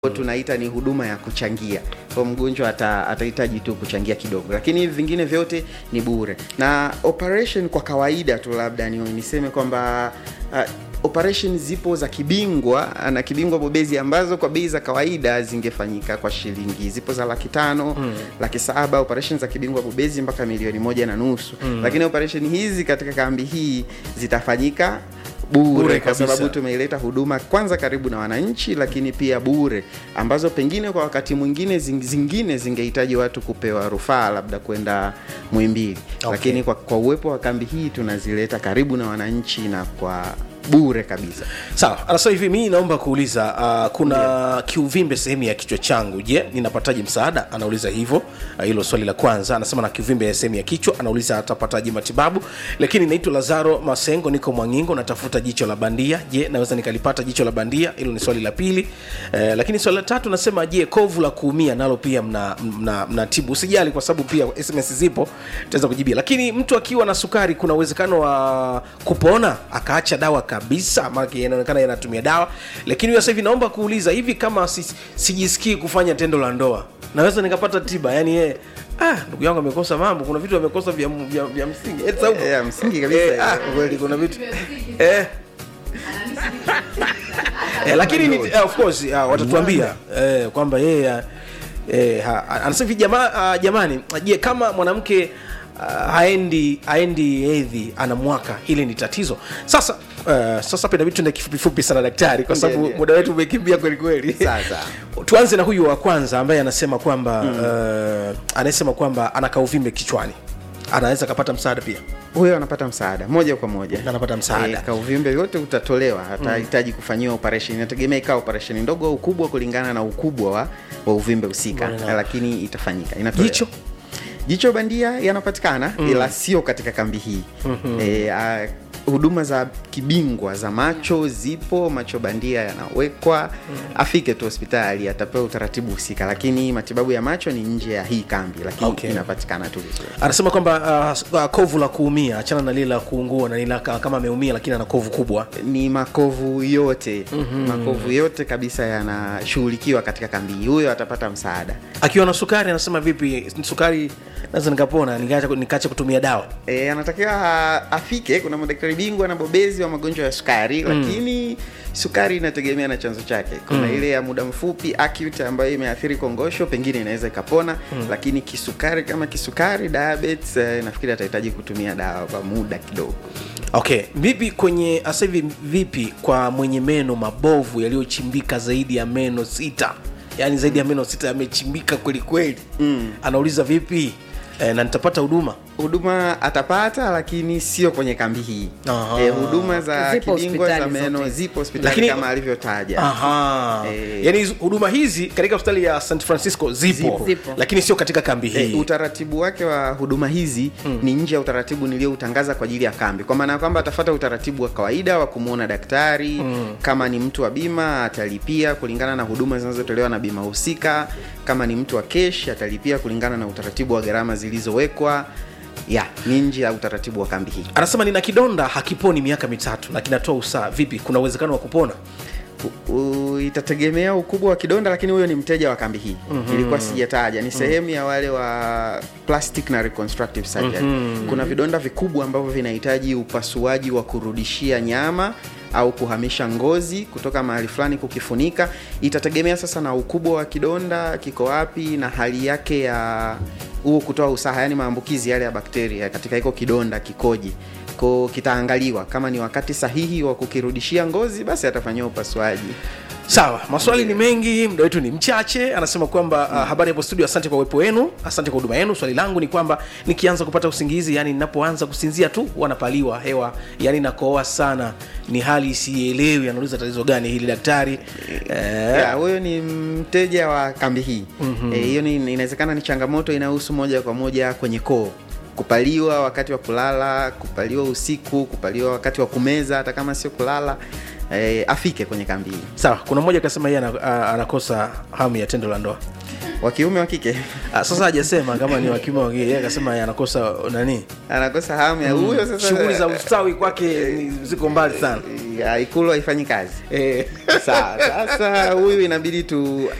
tunaita ni huduma ya kuchangia kwa mgonjwa ata, atahitaji tu kuchangia kidogo lakini hivi vingine vyote ni bure na operation kwa kawaida tu labda ni, niseme kwamba uh, operation zipo za kibingwa na kibingwa bobezi ambazo kwa bei za kawaida zingefanyika kwa shilingi zipo za laki tano mm. laki saba operation za kibingwa bobezi mpaka milioni moja na nusu mm. lakini operation hizi katika kambi hii zitafanyika bure, Bure kwa kabisa. sababu tumeileta huduma kwanza karibu na wananchi lakini pia bure ambazo pengine kwa wakati mwingine zing- zingine zingehitaji watu kupewa rufaa labda kwenda mwimbili Okay. lakini kwa, kwa uwepo wa kambi hii tunazileta karibu na wananchi na kwa bure kabisa sawa anasema hivi mi naomba kuuliza uh, kuna kiuvimbe sehemu ya kichwa changu je ninapataje msaada anauliza hivyo Ah, hilo swali la kwanza anasema na kiuvimbe sehemu ya kichwa anauliza atapataje matibabu lakini naitwa lazaro masengo niko mwangingo natafuta jicho la bandia je naweza nikalipata jicho la bandia hilo ni swali la pili eh, lakini swali la tatu nasema je kovu la kuumia nalo pia mna, mna, mna tibu usijali kwa sababu pia sms zipo tutaweza kujibia lakini mtu akiwa na sukari kuna uwezekano wa kupona akaacha dawa kabisa maana inaonekana yanatumia dawa lakini huyo sasa hivi naomba kuuliza hivi kama si, sijisikii kufanya tendo la ndoa naweza nikapata tiba yani yeye ah ndugu yangu amekosa mambo kuna vitu amekosa vya, vya, vya msingi eh, Saumu? Eh, ya msingi kabisa. eh, ah, kweli kuna vitu eh eh, lakini ni, eh, of course uh, watatuambia eh, kwamba yeye eh, ha- anasema hivi jama, uh, jamani je kama mwanamke uh, haendi haendi hedhi ana mwaka hili ni tatizo sasa uh, sasa penda vitu tuende kifupifupi sana daktari kwa Ndiyo, sababu ndiyo. muda wetu umekimbia kweli kweli Sasa. tuanze na huyu wa kwanza ambaye anasema kwamba mm. uh, anasema kwamba ana kauvimbe kichwani anaweza akapata msaada pia huyo anapata msaada moja kwa moja Anapata msaada. Eh, kauvimbe yote utatolewa atahitaji kufanyiwa operation inategemea ikawa operation ndogo au kubwa kulingana na ukubwa wa, wa uvimbe husika Mbona- lakini itafanyika inatolewa. jicho jicho bandia yanapatikana mm. ila sio katika kambi hii mm-hmm. e, a, huduma za kibingwa za macho zipo macho bandia yanawekwa mm. afike tu hospitali atapewa utaratibu husika lakini matibabu ya macho ni nje ya hii kambi lakini Okay. inapatikana tu vizuri anasema kwamba uh, uh, kovu la kuumia achana na lile la kuungua na lile la ka- kama ameumia lakini ana kovu kubwa ni makovu yote mm-hmm. makovu yote kabisa yanashughulikiwa katika kambi hii huyo atapata msaada akiwa na sukari anasema vipi sukari naweza nikapona nikaacha nikaacha kutumia dawa E, anatakiwa a- afike kuna madaktari bingwa na bobezi wa magonjwa ya sukari mm. lakini sukari inategemea na chanzo chake kuna mm. ile ya muda mfupi acute ambayo imeathiri kongosho pengine inaweza ikapona mm. lakini kisukari kama kisukari diabetes eh, nafikiri atahitaji kutumia dawa kwa muda kidogo okay vipi kwenye sasa hivi vipi kwa mwenye meno mabovu yaliyochimbika zaidi ya meno sita yaani zaidi ya meno sita yamechimbika kweli kweli mm. anauliza vipi e, na nitapata huduma huduma atapata lakini sio kwenye kambi hii Aha. e, huduma za Zipo kibingwa za hospitali meno zote. zipo hospitali Lakini- kama alivyotaja Aha. Eh. yaani hizo- huduma hizi katika hospitali ya st francisco zipo, Zipo. Zipo. lakini sio katika kambi hii E, utaratibu wake wa huduma hizi mm. ni nje ya utaratibu niliyoutangaza kwa ajili ya kambi kwa maana ya kwamba atafata utaratibu wa kawaida wa kumwona daktari mm. kama ni mtu wa bima atalipia kulingana na huduma zinazotolewa na bima husika kama ni mtu wa kesh atalipia kulingana na utaratibu wa gharama zilizowekwa ya ni nje ya utaratibu wa kambi hii anasema nina kidonda hakiponi miaka mitatu na kinatoa usaa vipi kuna uwezekano wa kupona U- u- itategemea ukubwa wa kidonda lakini huyo ni mteja wa kambi hii mm-hmm. ilikuwa sijataja ni sehemu ya wale wa plastic na reconstructive surgery mm-hmm. kuna vidonda vikubwa ambavyo vinahitaji upasuaji wa kurudishia nyama au kuhamisha ngozi kutoka mahali fulani kukifunika itategemea sasa na ukubwa wa kidonda kiko wapi na hali yake ya huo kutoa usaha yani maambukizi yale ya bakteria katika hiko kidonda kikoje ko kitaangaliwa kama ni wakati sahihi wa kukirudishia ngozi basi atafanyiwa upasuaji sawa maswali ni mengi muda wetu ni mchache anasema kwamba uh, habari hapo studio asante kwa uwepo wenu asante kwa huduma yenu swali langu ni kwamba nikianza kupata usingizi yani ninapoanza kusinzia tu wanapaliwa hewa yani nakoa sana ni hali isielewi anauliza tatizo gani hili daktari eh, Ya, huyo ni mteja wa kambi hii mm-hmm. hiyo ni inawezekana ni changamoto inayohusu moja kwa moja kwenye koo kupaliwa wakati wa kulala kupaliwa usiku kupaliwa wakati wa kumeza hata kama sio kulala e, afike kwenye kambi hii sawa kuna mmoja akasema yeye ana- a- anakosa hamu ya tendo la ndoa wa kiume wa kike Ah, sasa hajasema kama ni wakiume wa kike, yeye akasema yeye anakosa nani anakosa hamu ya huyo sasa shughuli za ustawi kwake ni- ziko mbali sana ikulu haifanyi kazi eh. sawa sasa huyu inabidi tu